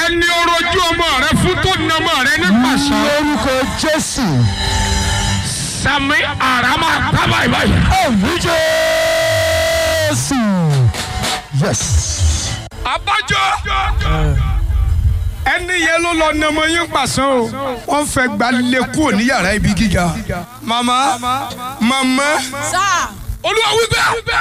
ẹni orojú ọmọ rẹ fún tó ní ọmọ rẹ ní pàṣẹ. lórúkọ jésù sami arama tábà ìbáyìí. ẹ̀mí jésù yes abájọ ẹni yẹn ló lọ ní ọmọ yín pàṣẹ o wọn fẹ́ gba lé kúrò ní yàrá ibi gíga màmá màmá sáà olúwa wípé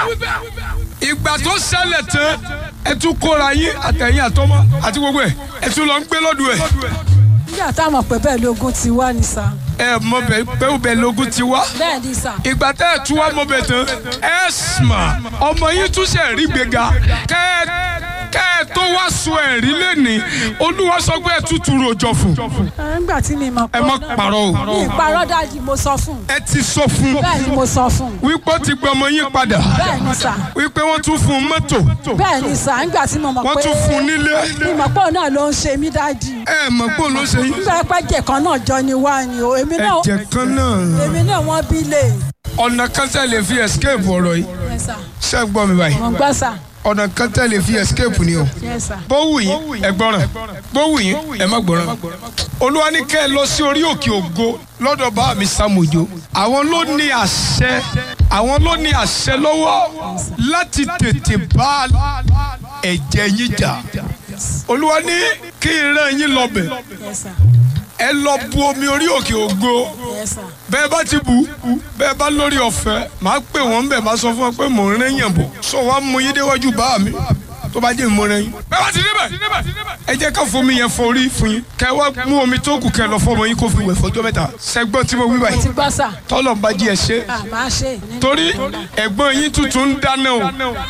ìgbà tó ṣẹlẹ̀ tán ẹ tún kóra yín àtẹ̀yìn àtọmọ àti gbogbo ẹ̀ ẹ tún lọ ń gbé lọ́dún ẹ̀ nígbà táwọn pẹ̀ bẹ́ẹ̀ lógún ti wá ní sá ẹ mọ bẹ bẹ́ẹ̀ bẹ́ẹ̀ lógún ti wá bẹ́ẹ̀ ní sá ìgbà tẹ́ ẹ tún wá mọ bẹ tán ẹ sùnmà ọmọ yín tún ṣe rí gbéga kẹ́ ẹ kẹ́ ẹ tó wá sọ ẹ̀rí lẹ́nìí olúwa sọ pé ẹ tútù rojọ fún nígbà tí mi mọ̀ ẹ má parọ́ o mi ìparọ́ dájú mo sọ fún un ẹ ti sọ fún bẹ́ẹ̀ ni mo sọ fún un wípé ó ti gbé ọmọ yín padà bẹ́ẹ̀ ni sá wípé wọ́n tún fún un mọ́tò bẹ́ẹ̀ ni sá nígbà tí mo mọ̀ wọ́n pé tún fún un nílé mi mọ̀ pé òun náà ló ń ṣe mí dájú ẹ mọ̀ pé òun ló ṣe yín. nígbà pẹ́ jẹ̀ kan náà jọ ni wá ni o èmi náà ẹ̀jẹ̀ kan náà èmi náà wọ́n bí lè ọ̀nà kan tẹ́ lè fi escape ọ̀rọ̀ yìí yẹ sá ṣé ẹ gbọ́ mi báyìí mo gbọ́ sá ọ̀nà kan tẹ́ lè fi escape ni o yẹ sá bó wù yín ẹ gbọ́ràn bó wù yín ẹ má gbọ́ràn olúwa ní kẹ́ ẹ lọ sí orí òkè ògo lọ́dọ̀ bá mi sàmójó àwọn ló ní àṣẹ àwọn ló ní àṣẹ lọ́wọ́ láti tètè bá ẹ̀jẹ̀ yín jà olúwa ní kí n rán yín lọ bẹ̀ yẹ sá ẹ lọ bu omi orí òkè ògo yẹ sá bẹ́ẹ̀ bá ti bù ú bẹ́ẹ̀ bá lórí ọ̀fẹ́ máa pè wọ́n bẹ̀ máa sọ fún wọn pé mò ń rẹ́yìn bọ̀ sọ wá mú yín déwájú bá mi tó bá jẹ́ ìmọ̀ rẹ́yìn. bẹ́ẹ̀ bá ti débẹ̀ ẹ jẹ́ ká fomi yẹn forí fún yín kẹ́ wá mú omi tó kù kẹ́ lọ fọmọ yín kó fi wẹ̀ fọjọ́ mẹ́ta sẹ́gbọ́n tí mo wí ti báyìí gbọ́ sá tọ́lọ̀ ń bá jí ẹ ṣe à máa ṣe torí ẹ̀gbọ́n yín tuntun ń dáná o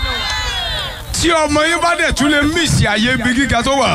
tí ọmọ yín bá dẹ̀ tún lè mísì àyè ibi gíga tó wà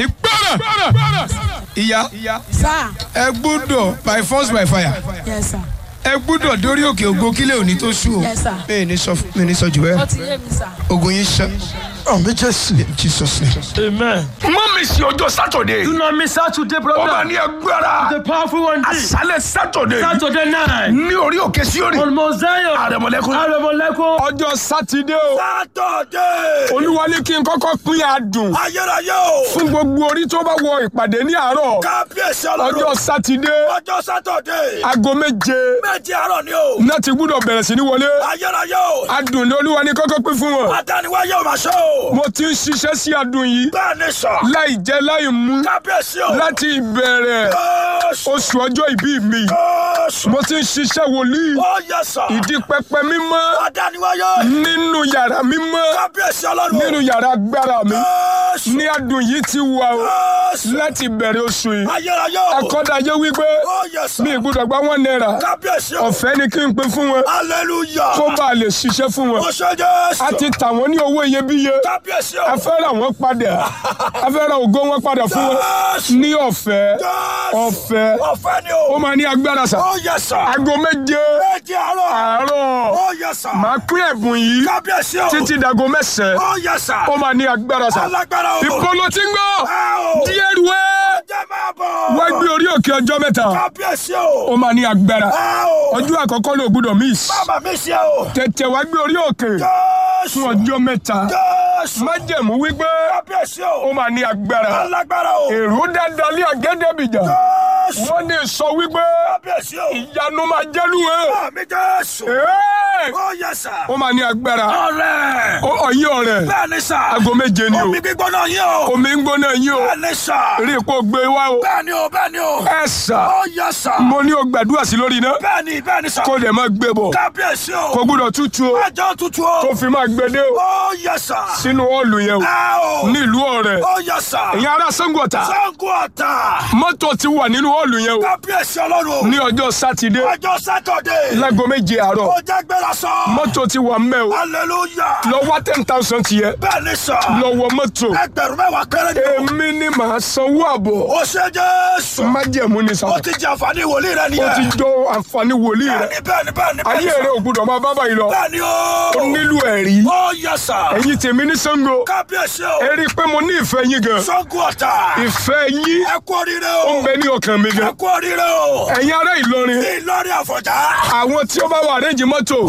ìgbọ́ràn ìyá sá ẹ gbọ́dọ̀ by force by fire yẹ sá ẹ gbúdọ̀ dórí òkè ògo kílẹ̀ òní tó sú o. Yes, sir. mi ní sọ mi ní sọ jù ó bẹ́ẹ̀. ti yé mi sá ogun yín ṣe. ẹ̀mí jésù jesus name. Amen. má mi sí ọjọ́ sátọ̀dé. Do not miss Saturday ó máa program. ní agbára. The powerful one day. àṣálẹ̀ sátọ̀dé. Saturday night. ní orí òkè síórì. On Mount Zion. àrẹ̀mọ̀lẹ́kùn. Aremoleko. ọjọ́ sátidé o. sátọ̀dé. olúwa ní kí n kọ́kọ́ pín adùn. ayérayé o. fún gbogbo orí tó bá wọ ìpàdé ní àárọ̀. kábíyèsí ọjọ́ ọlọ́run. sátidé. ọjọ́ sátọ̀dé. aago méje. méjì àárọ̀ ni o. náà ti gbúdọ̀ bẹ̀rẹ̀ sí ní wọlé. ayérayé o. adùn ni olúwa ní kọ́kọ́ pín fún wọn. adániwáyé o máa ṣe o. mo ti ń ṣiṣẹ́ sí adùn yìí. bẹ́ẹ̀ ni sọ. láì jẹ láì mú. kábíyèsí o. láti ìbẹ̀rẹ̀ Jésù. oṣù ọjọ́ ìbí mi Jésù. mo ti ń ṣiṣẹ́ wòlíì ó yẹ sọ. ìdí pẹpẹ mímọ́ adániwáyé. nínú yàrá mímọ́ kábíyèsí ọlọ́run. nínú yàrá agbára mi Jésù. ní adùn yìí ti wà o Jésù. láti bẹ̀rẹ̀ oṣù yìí ayérayé o. akọ́dayé wípé ó yẹ sọ. mi ìgbúdọ̀ gba wọn náírà kábíyèsí o. ọ̀fẹ́ ni kí n pín fún wọn hallelujah. kó bá a lè ṣiṣẹ́ fún wọn ó ṣe Jésù. a ti tà wọ́n ní owó iyebíye kábíyèsí o. a fẹ́ ra wọn padà a fẹ́ ra ògo wọn padà fún wọn Jésù. ní ọ̀fẹ́ Jésù. ọ̀fẹ́ ọ̀fẹ́ ni ó o. máa ní agbára sà ó yẹ sọ. aago méje méjì àárọ̀. àárọ̀ ó yẹ sọ. máa pín ẹ̀bùn yìí kábíyèsí o. títí dago mẹ́sàn-án ó yẹ sọ. ó máa ní agbára sà alágbára o. ìpolo tí ń gbọ́ ẹ o. díẹ̀ rúwẹ́ jẹ́ máa bọ̀. wá gbé orí òkè ọjọ́ mẹ́ta kábíyèsí o. ó máa ní agbára ẹ o. ọjọ́ àkọ́kọ́ ló gbúdọ̀ miss bàbá mi ṣe o. tètè wá gbé orí òkè Jésù. fún ọjọ́ mẹ́ta Jésù. májẹ̀mú wípé kábíyèsí ó o. máa ní agbára alágbára o. èrò dáadáa ní àgẹ́dẹ́bìjà Jésù. wọ́n ní sọ wípé kábíyèsí o. ìyanu máa jẹ́lúwẹ̀ àmì Jésù. Ẹ́ẹ̀! ó yẹ sọ. ó máa ní agbára ọ̀rẹ́. Ó- ọ̀yìn ọ̀rẹ́ bẹ́ẹ̀ ni sà. aago méje ni o omi gbígbóná yín o. omi ń gbóná yín o bẹ́ẹ̀ ni sà. rí ipò gbé wá o bẹ́ẹ̀ ni o bẹ́ẹ̀ ni o. ẹ sà ó yẹ sà. mo ní o gbàdúrà sí lórí iná bẹ́ẹ̀ ni bẹ́ẹ̀ ni sà. kó lè máa gbé bọ̀ kábíyèsí o. kó gbúdọ̀ tútù o ẹjọ́ tutù o. tó fi máa gbé dé o ó yẹ sà. sínú ọ̀ọ̀lù yẹn o ẹ o. nílùú ọ̀rẹ́ ó yẹ sà. ìyẹn ará Ṣàngó Ọ̀tà Ṣàngó Ọ̀tà. mọ́tò ti wà nínú ọ̀ọ̀lù yẹn o kábíyèsí ọlọ́run. ní ọjọ́ sátidé ọjọ́ sátọ̀dé. láago méje àárọ̀ ó jẹ́ gbéra sọ. mọ́tò ti wà mẹ́ o hallelujah. lọ wá ten thousand tiẹ̀ bẹ́ẹ̀ ni sà. lọ wọ mọ́tò ẹgbẹ̀rún mẹ́wàá péré ni o. èmi ni màá sanwó àbọ̀ ó ṣe Jésù. májẹ̀mú ni sà ó ti jẹ àǹfààní wòlíì rẹ ó nìyẹn. ti jọ àǹfààní wòlíì rẹ bẹ́ẹ̀ ni bẹ́ẹ̀ ni bẹ́ẹ̀ ni ayé rẹ ò gbúdọ̀ máa bá báyìí lọ bẹ́ẹ̀ ni o. ó nílò ẹ̀rí ó yẹ sà. ẹ̀yin tèmi ní Ṣàngó kábíyèsí o. ẹ rí i pé mo ní ìfẹ́ yín gan Ṣàngó Ọ̀tà. ìfẹ́ yín ẹ kú oríire ó ń o. bẹ ní ọkàn mi ẹ gan kú oríire o. ẹ̀yin ará Ìlọrin Ìlọrin Àfọ̀njá. àwọn tí ó bá wà rẹ́ǹjì mọ́tò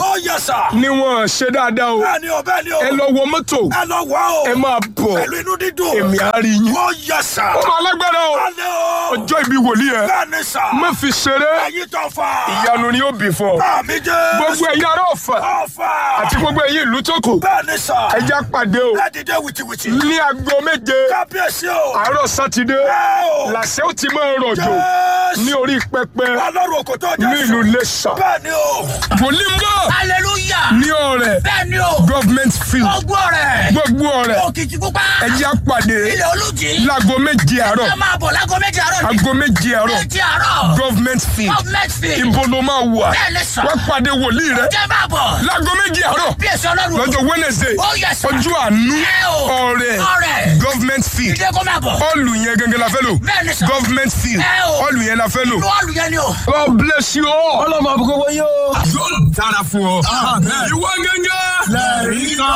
ó yẹ sà. ni wọ́n ṣe dáadáa o bẹ́ẹ̀ ni o bẹ́ẹ̀ ni o. ẹ lọ wọ mọ́tò ẹ lọ wá o. ẹ máa bọ̀ pẹ̀lú inú dídùn. èmi á rí yín. ó yẹ sà. ó máa lágbára o alẹ́ o. ọjọ́ ìbí wòlíì ẹ bẹ́ẹ̀ ni sà. má fi ṣeré ẹyin tó fà. ìyanu ni ó bì fún ọ àmì jẹ́. gbogbo ẹ̀yin ará Ọ̀fà ọ̀fà. àti gbogbo ẹ̀yin ìlú tó kù bẹ́ẹ̀ ni sà. ẹ já pàdé o ẹ dìde wìtìwìtì. ní aago méje kábíyèsí o. àárọ̀ sátidé ẹ o. làṣẹ ó ti máa rọ̀jò Jésù. ní orí pẹpẹ ọlọ́run òkò tó jẹ́ ní ìlú Iléṣà bẹ́ẹ̀ ni o. wòlíì ń bọ̀ hallelujah ní ọ̀rẹ́ bẹ́ẹ̀ ni o government field gbogbo rẹ̀ gbogbo ọ̀rẹ́ òkìtì pupa ẹ já pàdé ilẹ̀ olùjì láago méje àárọ̀ ẹ máa bọ̀ lágọ́ méjì àárọ̀ ní aago méje àárọ̀ méjì àárọ̀ government field government field ibo ló máa wà bẹ́ẹ̀ ni sọ wá pàdé wòlíì rẹ jẹ́ máa bọ̀ láago méje àárọ̀ bí èso ọlọ́run lọ́jọ́ Wednesday ó yẹ sọ ọjọ́ àánú Ẹ o. ọ̀rẹ́ Ọ̀rẹ́. government field ìdè kó máa bọ̀ ọ̀lù yẹn gẹ́gẹ́ la fẹ́ lò bẹ́ẹ̀ ni sọ government field Ẹ o. ọ̀lù yẹn la fẹ́ lò. inú ọ̀lù yẹn ni o. God bless you all. ọlọ́mọ àbúkọ́ wọ́n yóò. yóò dára fún ọ. ìwọ gẹ́gẹ́. lẹ́rìí kan.